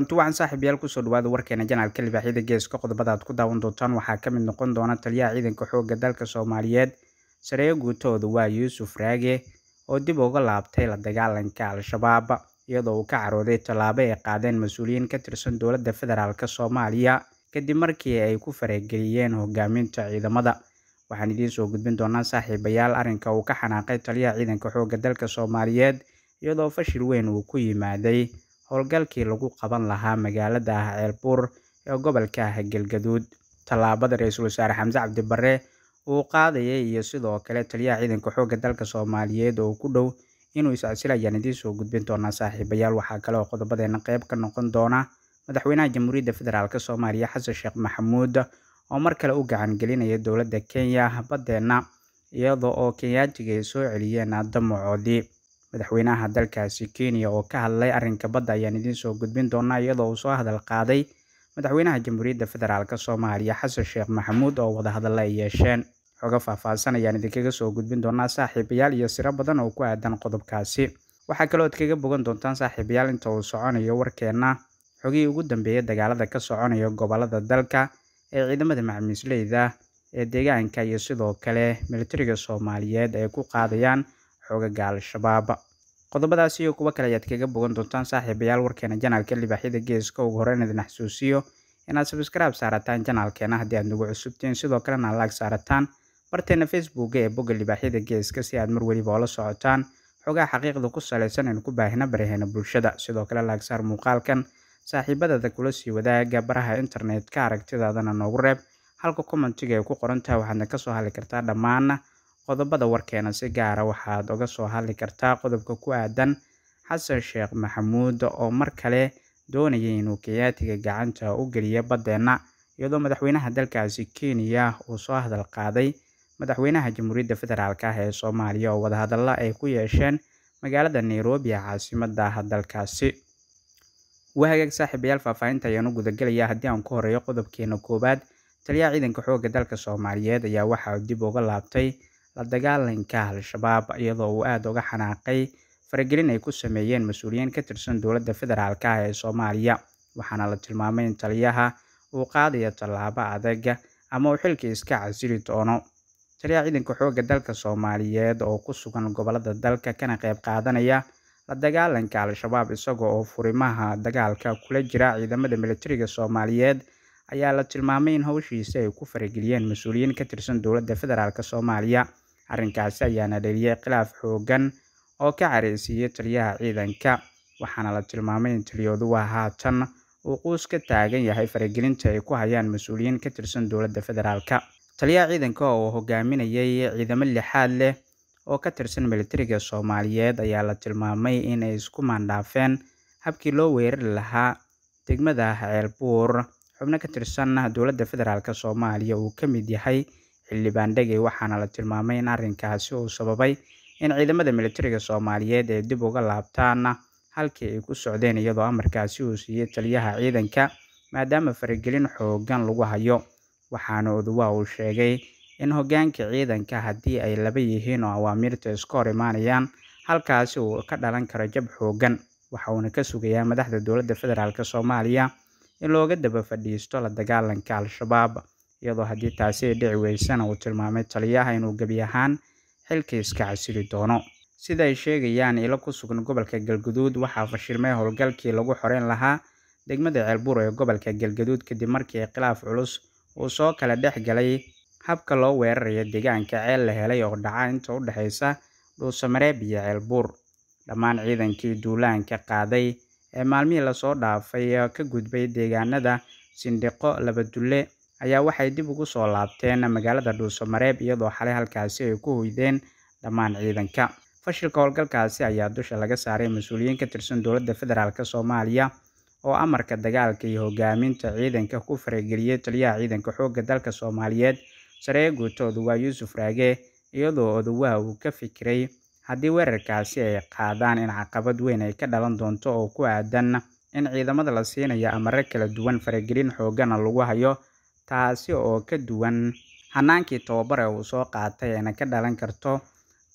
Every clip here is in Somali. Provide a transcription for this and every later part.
kulanti wacan saaxiibayaal kusoo dhawaada warkeena janaalka libaaxyada geeska qodobada aad ku daawan doontaan waxaa ka mid noqon doona taliyaha ciidanka xoogga dalka soomaaliyeed sareeyo guutooda waa yuusuf raage oo dib uga laabtay la dagaalanka al-shabaab iyadoo uu ka carooday tallaabo ay qaadeen mas-uuliyiin ka tirsan dowladda federaalk soomaaliya kadib markii ay ku farageliyeen hogaaminta ciidamada waxaan idiin soo gudbin doonaa saaxiibayaal arrinka uu ka xanaaqay taliyaha ciidanka xoogga dalka soomaaliyeed iyadoo fashil weyn uu ku yimaaday howlgalkii lagu qaban lahaa magaalada ah ceelbuur ee gobolka ah galgaduud tallaabada ra-iisul wasaare xamse cabdi barre uu qaadayay iyo sidoo kale taliyaha ciidanka xoogga dalka soomaaliyeed oo ku dhow inuu is-casil ayaan idiin soo gudbin doonaa saaxiibayaal waxaa kale oo qodobadeena qeyb ka noqon doona madaxweynaha jamhuuriyadda federaalk soomaaliya xasan sheekh maxamuud oo mar kale u gacan gelinaya dowladda kenya baddeena iyada oo kenyaatiga ay soo celiyeen damacoodii madaxweynaha dalkaasi kenya oo ka hadlay arrinka badda ayaan idiin soo gudbin doonaa iyadoo uu soo hadal qaaday madaxweynaha jamhuuriyadda federaalk soomaaliya xasan sheekh maxamuud oo wadahadalla ay yeesheen xogo faahfaahsan ayaan idinkaga soo gudbin doonaa saaxiibayaal iyo siro badan oo ku aadan qodobkaasi waxaa kaloo ad kaga bogan doontaan saaxiibayaal inta uu soconayo warkeenna xogihii ugu dambeeyay dagaalada ka soconaya gobolada dalka ee ciidamada macmiisleyda ee deegaanka iyo sidoo kale militariga soomaaliyeed ay ku qaadayaan xoogaga al-shabaab qodobadaas iyo kuwo kale ayaad kaga bogan doontaan saaxiibayaal warkeena janaalka libaaxyada geeska ugu horeyn idin xasuusiyo inaad sabskraib saarataan janaalkeena haddii aad nagu cusubtiin sidoo kalena laag saarataan barteena facebooka ee bogga libaaxyada geeska si aad mar weliba oola socotaan xogaha xaqiiqda ku salaysan aynu ku baahina baraheena bulshada sidoo kale laagsaar muuqaalkan saaxiibadada kula sii wadaaga baraha internetka aragtidaadana noogu reeb halka commentiga ay ku qoran tahay waxaadna kasoo hadli kartaa dhammaan qodobada warkeena si gaara waxaad uga soo hadli kartaa qodobka ku aadan xasan sheekh maxamuud oo mar kale doonayay inuu kenyaatiga gacanta u geliyo baddeena iyadoo madaxweynaha dalkaasi kenya uu soo hadal qaaday madaxweynaha jamhuuriyadda federaalk ah ee soomaaliya oo wadahadalla ay ku yeesheen magaalada nairobi ee caasimada dalkaasi wahagaag saaxiibayaal faahfaahinta ayaan u gudagelayaa haddii aan ku horeeyo qodobkeena koowaad taliyaha ciidanka xoogga dalka soomaaliyeed ayaa waxa uu dib uga laabtay la dagaalanka al-shabaab iyadoo uu aada uga xanaaqay faragelin ay ku sameeyeen mas-uuliyiin ka tirsan dowladda federaalk ah ee soomaaliya waxaana la tilmaamay in taliyaha uu qaadayo tallaabo adag ama uu xilka iska casili doono taliyaha ciidanka xoogga dalka soomaaliyeed oo ku sugan gobolada dalka kana qeyb qaadanaya la dagaalanka al-shabaab isaga oo furimaha dagaalka kula jira ciidamada militariga soomaaliyeed ayaa la tilmaamay in howshiisa ay ku farageliyeen mas-uuliyiin ka tirsan dowladda federaalk soomaaliya arrinkaasi ayaana dheliyay khilaaf xoogan oo ka careysiiyey taliyaha ciidanka waxaana la tilmaamay in taliyooduwa haatan uu quus ka taagan yahay faragelinta ay ku hayaan mas-uuliyiin ka tirsan dowladda federaalk taliyaha ciidanka oo hogaaminayay ciidamo lixaad leh oo ka tirsan militariga soomaaliyeed ayaa la tilmaamay in ay isku maandhaafeen habkii loo weerari lahaa degmada ceelbuur xubno ka tirsan dowladda federaalk soomaaliya uu ka mid yahay xildhibaan dhegey waxaana la tilmaamay in arrinkaasi uu sababay in ciidamada militariga soomaaliyeed ay dib uga laabtaan halkii ay ku socdeen iyadoo amarkaasi uu siiyey taliyaha ciidanka maadaama faragelin xoogan lagu hayo waxaana oduwaa uu sheegay in hoggaanka ciidanka haddii ay laba yihiin oo awaamiirta iska hor imaanayaan halkaasi uu ka dhalan karo jab xoogan waxa uuna ka sugayaa madaxda dowladda federaalk soomaaliya in looga daba fadhiisto la dagaalanka al-shabaab iyadoo haddii taasi ay dhici weysana uu tilmaamay taliyaha inuu gebi ahaan xilka iska casili doono sida ay sheegayaan ilo ku sugan gobolka galgaduud waxaa fashilmay howlgalkii lagu xoreyn lahaa degmada ceelbuur ee gobolka galgaduud kadib markii khilaaf culus uu soo kala dhex galay habka loo weerarayo deegaanka ceel la helay oo dhaca inta u dhexaysa dhuusamareeb iyo ceelbuur dhammaan ciidankii duulaanka qaaday ee maalmihii lasoo dhaafay ka gudbay deegaanada sindhiqo labadulle ayaa waxay dib ugu soo laabteen magaalada dhuusamareeb iyadoo xalay halkaasi ay ku hoydeen dhammaan ciidanka fashilka howlgalkaasi ayaa dusha laga saaray mas-uuliyiin ka tirsan dowladda federaalk soomaaliya oo amarka dagaalka iyo hogaaminta ciidanka ku farageliyey taliyaha ciidanka xoogga dalka soomaaliyeed sareeyo guutoodu waa yuusuf raage iyadoo odawaha uu ka fikiray haddii weerarkaasi ay qaadaan in caqabad weyn ay ka dhalan doonto oo ku aadan in ciidamada la siinayo amaro kala duwan faragelin xoogana lagu hayo taasi oo ka duwan hanaankii tababare uu soo qaatay ayna ka dhalan karto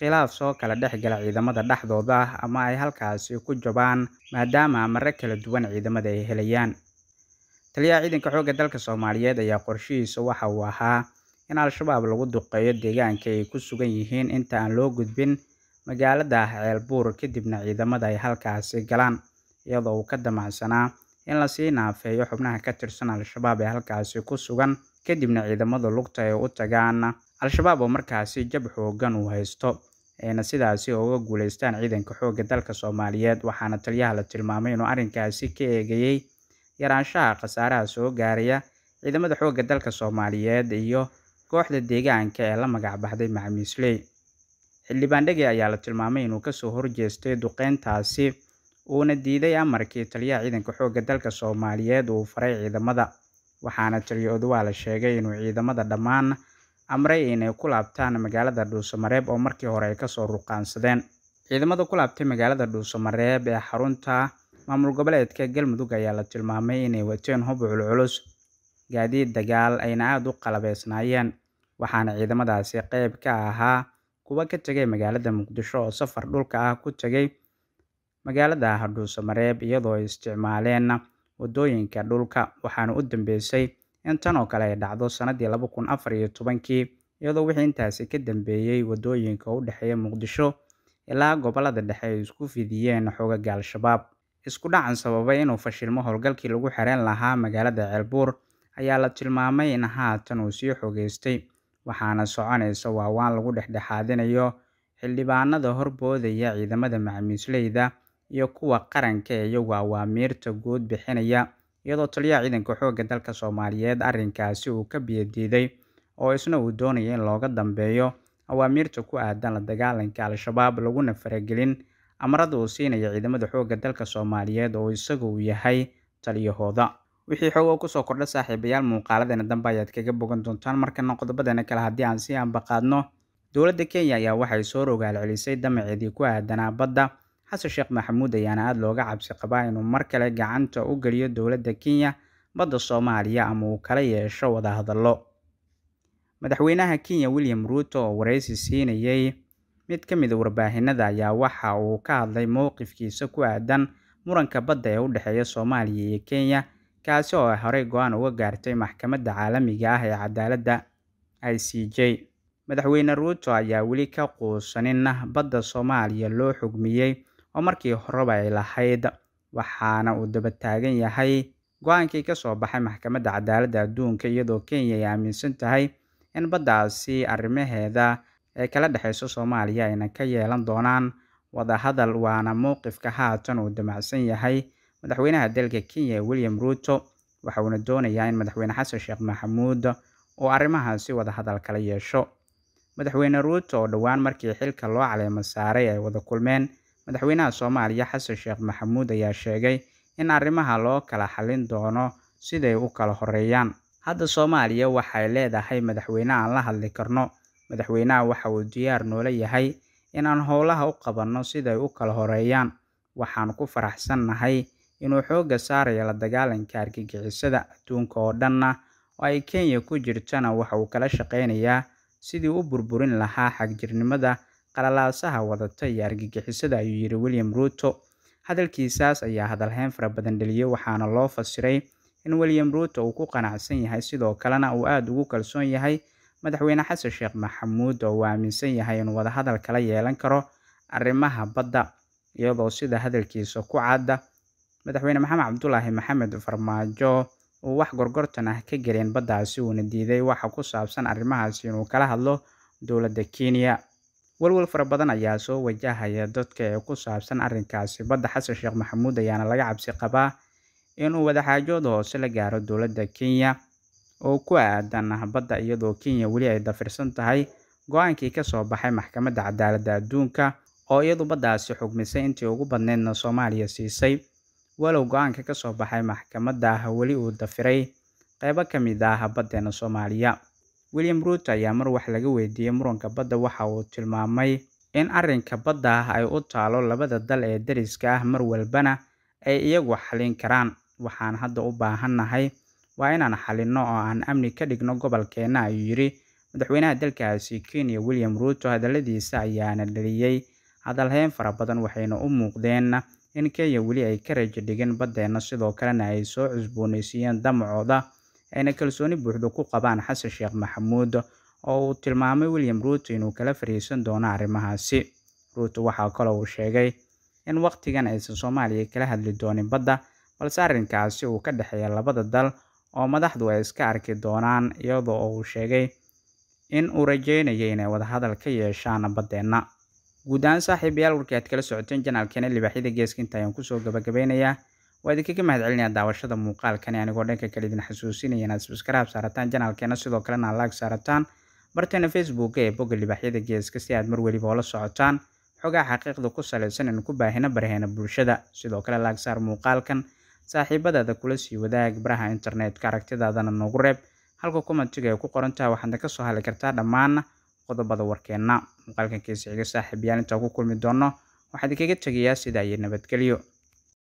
khilaaf soo kala dhex gala ciidamada dhexdooda ama ay halkaasi ku jabaan maadaama amare kala duwan ciidamada ay helayaan taliyaha ciidanka xoogga dalka soomaaliyeed ayaa qorshihiisa waxa uu ahaa in al-shabaab lagu duqeeyo deegaanka ay ku sugan yihiin inta aan loo gudbin magaalada ceelbuur kadibna ciidamada ay halkaasi galaan iyadoo uu ka damacsanaa in lasii naafeeyo xubnaha ka tirsan al-shabaab ee halkaasi ku sugan kadibna ciidamada lugta ay u tagaan al-shabaab oo markaasi jab xoogan uu haysto ayna sidaasi uga guuleystaan ciidanka xoogga dalka soomaaliyeed waxaana taliyaha la tilmaamay inuu arrinkaasi ka eegayey yaraanshaha khasaaraha soo gaaraya ciidamada xoogga dalka soomaaliyeed iyo kooxda deegaanka ee la magac baxday macamiisley xildhibaan dhege ayaa la tilmaamay inuu kasoo horjeestay duqeyntaasi uuna diiday amarkii taliyaha ciidanka xoogga dalka soomaaliyeed uu faray ciidamada waxaana taliya oduwaa la sheegay inuu ciidamada dhammaan amray inay ku laabtaan magaalada dhuusamareeb oo markii hore ay kasoo ruqaansadeen ciidamada ku laabtay magaalada dhuusamareeb ee xarunta maamul goboleedka galmudug ayaa la tilmaamay inay wateen hub culculus gaadiid dagaal ayna aada u qalabeysnaayeen waxaana ciidamadaasi qeyb ka ahaa kuwa ka tegay magaalada muqdisho oo safar dhulka ah ku tegay magaalada dhuusamareeb iyadoo ay isticmaaleen wadooyinka dhulka waxaana u dambeysay in tan oo kale ay dhacdo sanadii laba kun afar iyo tobankii iyadoo wixii intaasi ka dambeeyey wadooyinka u dhexeeya muqdisho ilaa gobolada dhexe ay isku fidiyeen xoogaga al-shabaab isku dhacan sababay inuu fashilmo howlgalkii lagu xireen lahaa magaalada ceelbuur ayaa la tilmaamay in haatan uu sii xogeystay waxaana soconaysa waawaan lagu dhexdhexaadinayo xildhibaanada horboodaya ciidamada macamiisleyda iyo kuwa qaranka ee iyagu awaamiirta guud bixinaya iyadoo taliyaha ciidanka xoogga dalka soomaaliyeed arrinkaasi uu ka biyadiiday oo isna uu doonaya in looga dambeeyo awaamiirta ku aadan la dagaalanka al-shabaab laguna faragelin amarada uu siinaya ciidamada xoogga dalka soomaaliyeed oo isaga uu yahay taliyahooda wixii xoog oo kusoo kordha saaxiibayaal muuqaaladeena dambe ayaad kaga bogan doontaan markana qodobadeena kale haddii aan sii ambaqaadno dowladda kenya ayaa waxay soo rogaal celisay damaceedii ku aadanaa badda xasan sheekh maxamuud ayaana aada looga cabsi qabaa inuu mar kale gacanta u geliyo dowladda kenya badda soomaaliya ama uu kala yeesho wadahadallo madaxweynaha kenya william ruuto oo wareysi siinayey mid ka mid a warbaahinada ayaa waxa uu ka hadlay mowqifkiisa ku aadan muranka badda ee u dhexeeya soomaaliya iyo kenya kaasi oo ay horey go-aan uga gaartay maxkamadda caalamiga ah ee cadaaladda i c j madaxweyne ruuto ayaa weli ka quusanin badda soomaaliya loo xugmiyey oo markii horeba ay lahayd waxaana uu daba taagan yahay go-aankii kasoo baxay maxkamadda cadaaladda adduunka iyadoo kenya ay aaminsan tahay in baddaasi arrimaheeda ee kala dhexeyso soomaaliya ayna ka yeelan doonaan wadahadal waana mowqifka haatan uu damacsan yahay madaxweynaha dalka kenya william ruuto waxa uuna doonayaa in madaxweyne xasan sheekh maxamuud uu arrimahaasi wadahadal kala yeesho madaxweyne ruuto oo dhowaan markii xilka loo caleemo saaray ay wada kulmeen madaxweynaha soomaaliya xasan sheekh maxamuud ayaa sheegay in arrimaha loo kala xallin doono siday u kala horeeyaan hadda soomaaliya waxay leedahay madaxweyne aan la hadli karno madaxweynaha waxa uu diyaar noola yahay in aan howlaha u qabanno siday u kala horeeyaan waxaan ku faraxsannahay inuu xoogga saarayo la dagaalanka argagixisada adduunka oo dhanna oo ay kenya ku jirtana waxa uu kala shaqeynayaa sidii u burburin lahaa xagjirnimada qalalaasaha wadata iyo argagixisada ayuu yidhi william ruuto hadalkiisaas ayaa hadalheyn fara badan dheliyey waxaana loo fasiray in william ruuto uu ku qanacsan yahay sidoo kalena uu aada ugu kalsoon yahay madaxweyne xasan sheekh maxamuud oo uu aaminsan yahay inuu wadahadal kala yeelan karo arrimaha badda iyadoo sida hadalkiisa ku cadda madaxweyne maxamed cabdulaahi maxamed farmaajo uu wax gorgortan ah ka gelin baddaasi uuna diiday waxa ku saabsan arrimahaasi inuu kala hadlo dowladda kenya walwal fara badan ayaa soo wajahaya dadka ee ku saabsan arrinkaasi badda xasan sheekh maxamuud ayaana laga cabsi qabaa inuu wadaxaajood hoose la gaaro dowladda kenya oo ku aadan badda iyadoo kenya weli ay dafirsan tahay go-aankii kasoo baxay maxkamadda cadaaladda adduunka oo iyadu baddaasi xugmisay intii ugu badneydna soomaaliya siisay walow go-aanka kasoo baxay maxkamadda weli uu dafiray qeybo ka mid ah baddeena soomaaliya william ruuto ayaa mar wax laga weydiiyey muranka badda waxa uu tilmaamay in arrinka badda ay u taalo labada dal ee dariska ah mar walbana ay iyagu xalin karaan waxaan hadda u baahannahay waa inaan xalinno oo aan amni ka dhigno gobolkeenna ayuu yidhi madaxweynaha dalkaasi kenya william ruuto hadaladiisa ayaana dhaliyey hadalheyn fara badan waxayna u muuqdeen in kenya weli ay ka rajo dhigin baddeena sidoo kalena ay soo cusbooneysiiyeen damacooda ayna kalsooni buuxda ku qabaan xasan sheekh maxamuud oo uu tilmaamay william ruuto inuu kala fariisan doono arrimahaasi ruuto waxaa kaloo uu sheegay in wakhtigan aysan soomaaliya kala hadli doonin badda balse arrinkaasi uu ka dhexeeya labada dal oo madaxdu ay iska arki doonaan iyadoo oo uu sheegay in uu rajeynayo inay wadahadal ka yeeshaan baddeenna guud ahaan saaxiibayaal warkii aad kala socoteen janaalkeena libaaxyada geeska inta ayaan kusoo gabagabeynayaa waa idinkaga mahad celinaya daawashada muuqaalkani anigoo dhanka kale idin xasuusinaya inaad subscribe saarataan janaalkeena sidoo kalena aad like saarataan barteena facebooka ee bogga libaaxyada geeska si aad mar weliba oola socotaan xogaa xaqiiqda ku salaysan inu ku baahina baraheena bulshada sidoo kale laag saar muuqaalkan saaxiibadaada kula sii wadaag baraha internetka aragtidaadana noogu reeb halka commentiga ay ku qoran tahay waxaadna ka soo hadli kartaa dhammaan qodobada warkeenna muuqaalkan kiisa xiga saaxiibayaal intaa ku kulmi doono waxaan idinkaga tegayaa sidaa iyo nabadgelyo